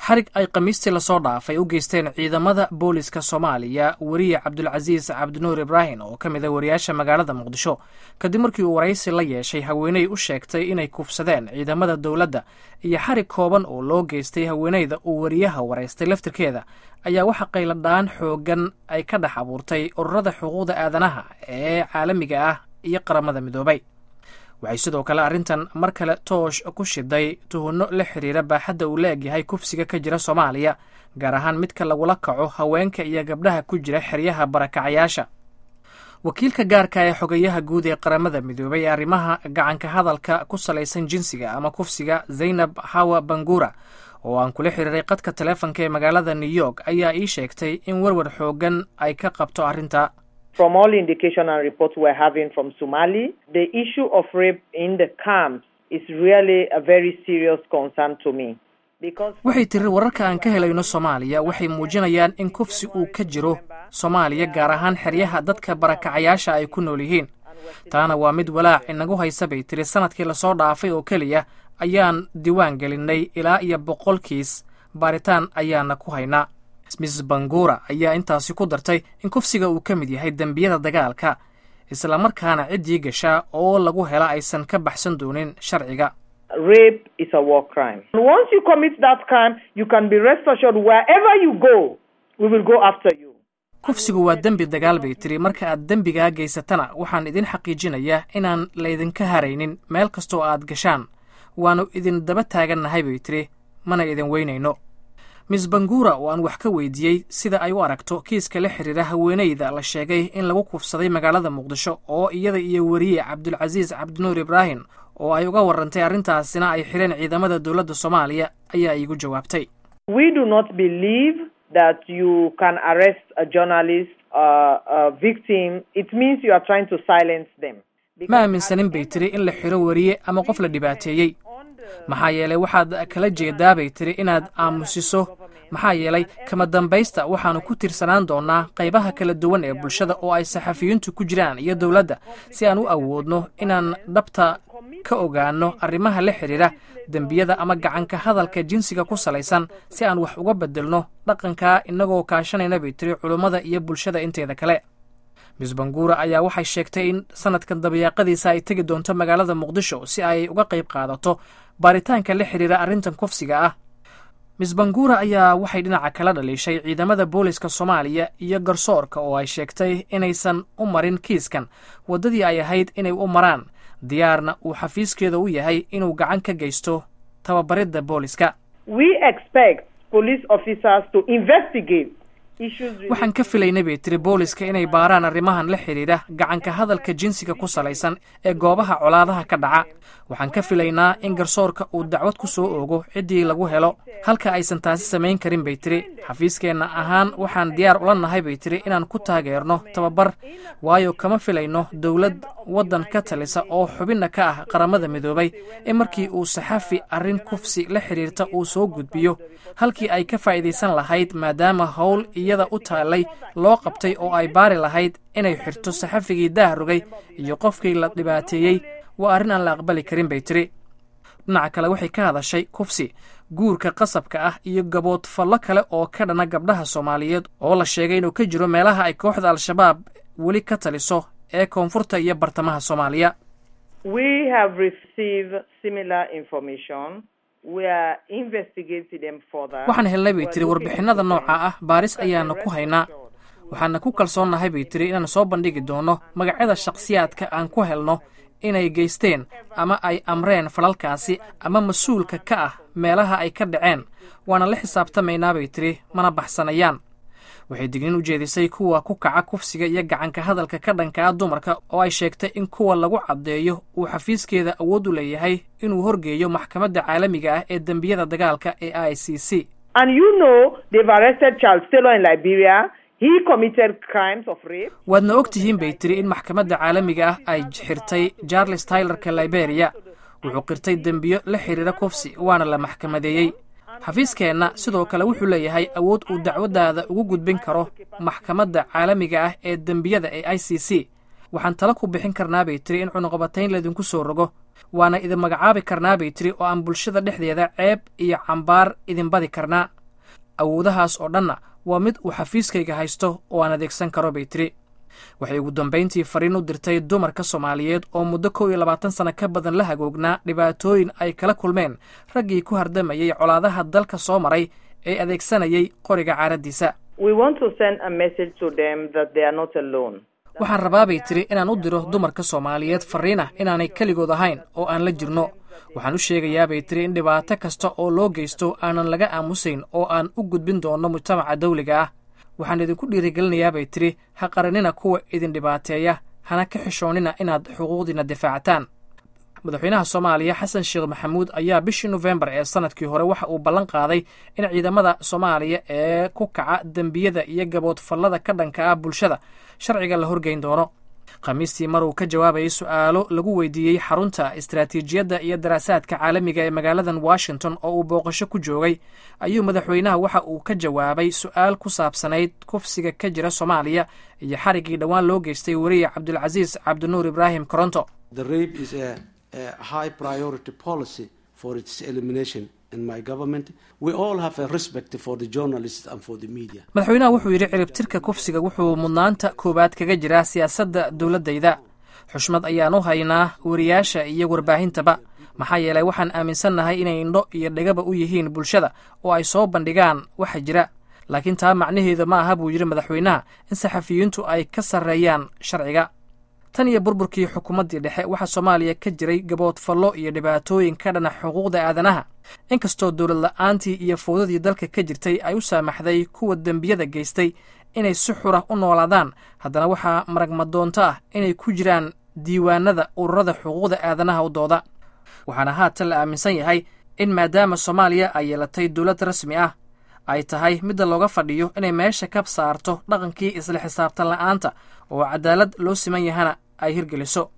xarig ay khamiistii lasoo dhaafay u geysteen ciidamada booliska soomaaliya weriye cabdulcasiis cabdinuur ibraahim oo ka mid a wariyaasha magaalada muqdisho kadib markii uu waraysi la yeeshay haweeney u sheegtay inay kufsadeen ciidamada dowladda iyo xarig kooban oo loo geystay haweeneyda uu wariyaha waraystay laftirkeeda ayaa waxa qayladhaan xoogan ay ka dhex abuurtay ururada xuquuqda aadanaha ee caalamiga ah iyo qaramada midoobay waxay sidoo kale arrintan mar kale toosh ku shiday tuhunno la xiriira baaxadda uu la egyahay kufsiga ka jira soomaaliya gaar ahaan midka lagula kaco haweenka iyo gabdhaha ku jira xeryaha barakacayaasha wakiilka gaarka ee xogayaha guud ee qaramada midoobay ee arrimaha gacanka hadalka ku salaysan jinsiga ama kufsiga zaynab hawa bangura oo aan kula xiriiray qadka taleefonka ee magaalada new york ayaa ii sheegtay in werwer xoogan ay ka qabto arrinta From all indication and reports we're having from Somali, the issue of rape in the camps is really a very serious concern to me. waxay tiri wararka aan ka helayno soomaaliya waxay muujinayaan in kufsi uu ka jiro soomaaliya gaar ahaan xeryaha dadka barakacayaasha ay ku nool yihiin taana waa mid walaac inagu haysa bay tiri sanadkii lasoo dhaafay oo keliya ayaan diiwaan gelinnay ilaa iyo boqol kiis baaritaan ayaana ku haynaa miss bangura ayaa intaasi ku dartay in kufsiga uu ka mid yahay dembiyada dagaalka islamarkaana ciddii gashaa oo lagu hela aysan ka baxsan doonin sharciga Rape is a war crime. And once you commit that crime, you can be rest assured wherever you go, we will go after you. kufsigu waa dembi dagaal bay tiri marka aad dembigaa geysatana waxaan idin xaqiijinayaa inaan laydinka haraynin meel kastoo aad gashaan waannu idin daba taagannahay bay tiri mana idin weynayno miss bangura oo aan wax ka weydiiyey sida ay u aragto kiiska la xiriira haweeneyda la sheegay in lagu kufsaday magaalada muqdisho oo iyada iyo weriye cabdulcasiis cabdinuur ibraahim oo ay uga warrantay arrintaasina ay xireen ciidamada dowladda soomaaliya ayaa iigu jawaabtay We do not believe that you can arrest a journalist, uh, a victim. It means you are trying to silence them. ma aaminsanin bay tiri in la xiro weriye ama qof la dhibaateeyey maxaa yeelay waxaad kala jeedaa bay tiri inaad aamusiso maxaa yeelay kama dambaysta waxaannu ku tirsanaan doonnaa qaybaha kala duwan ee bulshada oo ay saxafiyiintu ku jiraan iyo dowladda si aan u awoodno inaan dhabta ka ogaanno arrimaha la xidhiira dembiyada ama gacanka hadalka jinsiga ku salaysan si aan wax uga beddelno dhaqankaa innagoo kaashanayna bay tiri culummada iyo bulshada inteeda kale miss bangura ayaa waxay sheegtay in sanadkan dabayaaqadiisa ay tegi doonto magaalada muqdisho si ay uga qayb qaadato baaritaanka la xidhiira arrintan kufsiga ah miss bangura ayaa waxay dhinaca kala dhaliishay ciidamada booliska soomaaliya iyo garsoorka oo ay sheegtay inaysan u marin kiiskan waddadii ay ahayd inay u maraan diyaarna uu xafiiskeeda u yahay inuu gacan ka geysto tababaridda booliska We expect police officers to investigate issues waxaan ka filaynay bay tiri booliska inay baaraan arrimahan la xidhiidha gacanka hadalka jinsiga ku salaysan ee goobaha colaadaha ka dhaca waxaan ka filaynaa in garsoorka uu dacwad ku soo oogo ciddii lagu helo halka aysan taasi samayn karin bay tiri xafiiskeenna ahaan waxaan diyaar ula nahay bay tiri inaan ku taageerno tababar waayo kama filayno dowlad waddan ka talisa oo xubinna ka ah qaramada midoobay in markii uu saxafi arrin kufsi la xidhiirta uu soo gudbiyo halkii ay ka faa'iidaysan lahayd maadaama howl iyada u taallay loo qabtay oo ay baari lahayd inay xirto saxafigii dahrogay iyo qofkii la dhibaateeyey waa arrin aan la aqbali karin bay tiri dhinaca kale waxay ka hadashay kufsi guurka qasabka ah iyo gabood fallo kale oo ka dhana gabdhaha soomaaliyeed oo la sheegay inuu ka jiro meelaha ay kooxda al-shabaab weli ka taliso ee koonfurta iyo bartamaha soomaaliya We have received similar information. We are investigating them further. waxaan helnay bay tiri warbixinada nooca ah baaris ayaana ku haynaa waxaana ku kalsoonnahay bay tiri inaan soo bandhigi doono magacyada shakhsiyaadka aan ku helno inay geysteen ama ay amreen falalkaasi ama mas-uulka ka ah meelaha ay ka dhaceen waana la xisaabtamaynaa bay tiri mana baxsanayaan waxay dignin u jeedisay kuwa ku kaca kufsiga iyo gacanka hadalka ka dhanka ah dumarka oo ay sheegtay in kuwa lagu caddeeyo uu xafiiskeeda awood u leeyahay inuu horgeeyo maxkamadda caalamiga ah ee dembiyada dagaalka ee i c c And you know they've arrested Charles Taylor in Liberia. He committed crimes of rape. waadna og tihiin bay tiri in maxkamadda caalamiga ah ay xirtay charles tylerka liberia wuxuu qirtay dembiyo la xidhiira kufsi waana la maxkamadeeyey xafiiskeenna sidoo kale wuxuu leeyahay awood uu dacwaddaada ugu gudbin karo maxkamadda caalamiga ah ee dembiyada ee i c c waxaan tala ku bixin karnaa bay tiri in cunuqabatayn laydinku soo rogo waana idin magacaabi karnaa bay tiri oo aan bulshada dhexdeeda ceeb iyo cambaar idin badi karnaa awoodahaas oo dhanna waa mid uu xafiiskayga haysto oo aan adeegsan karo bay tiri waxay ugu dambayntii fariin u dirtay dumarka soomaaliyeed oo muddo kow iyo labaatan sano ka badan la hagoognaa dhibaatooyin ay kala kulmeen raggii ku hardamayey colaadaha dalka soo maray ee adeegsanayay qoriga caaraddiisa waxaan rabaa bay tiri inaan u diro dumarka soomaaliyeed farriin ah inaanay keligood ahayn oo aan la jirno waxaan u sheegayaa bay tiri in dhibaato kasta oo loo geysto aanan laga aamusayn oo aan u gudbin doonno mujtamaca dawliga ah waxaan idinku dhiirigelinayaa bay tiri ha qaranina kuwa idin dhibaateeya hana ka xishoonnina inaad xuquuqdiina difaacataan madaxweynaha soomaaliya xasan sheekh maxamuud ayaa bishii nofembar ee sanadkii hore waxa uu ballan qaaday in ciidamada soomaaliya ee ku kaca dembiyada iyo gaboodfallada ka dhanka ah bulshada sharciga la horgeyn doono khamiistii mar uu ka jawaabayay su'aalo lagu weydiiyey xarunta istaraatiijiyadda iyo daraasaadka caalamiga ee magaaladan washington oo uu booqasho ku joogay ayuu madaxweynaha waxa uu ka jawaabay su'aal ku saabsanayd kufsiga ka jira soomaaliya iyo xariggii dhowaan loo geystay weriye cabdulcasiis cabdinuur ibraahim koronto madaxweynaha wuxuu yidhi ciribtirka kufsiga wuxuu mudnaanta koowaad kaga jiraa siyaasadda dowladdayda xushmad ayaan u haynaa weriyaasha iyo warbaahintaba maxaa yeelay waxaan aaminsannahay inay indho iyo dhegaba u yihiin bulshada oo ay soo bandhigaan waxa jira laakiin taa macnaheedu ma aha buu yidhi madaxweynaha in saxafiyiintu ay ka sarreeyaan sharciga tan iyo burburkii xukuumaddii dhexe waxaa soomaaliya ka jiray gaboodfallo iyo dhibaatooyin ka dhana xuquuqda aadanaha inkastoo dowlad la'aantii iyo fowdadii dalka ka jirtay ay u saamaxday kuwa dembiyada geystay inay si xura u noolaadaan haddana waxaa maragmadoonto ah inay ku jiraan diiwaanada ururada xuquuqda aadanaha u dooda waxaana haatan la aaminsan yahay in maadaama soomaaliya ay yeelatay dowlad rasmi ah ay tahay midda looga fadhiyo inay meesha ka saarto dhaqankii isla xisaabtan la'aanta oo cadaalad loo siman yahana ay hirgeliso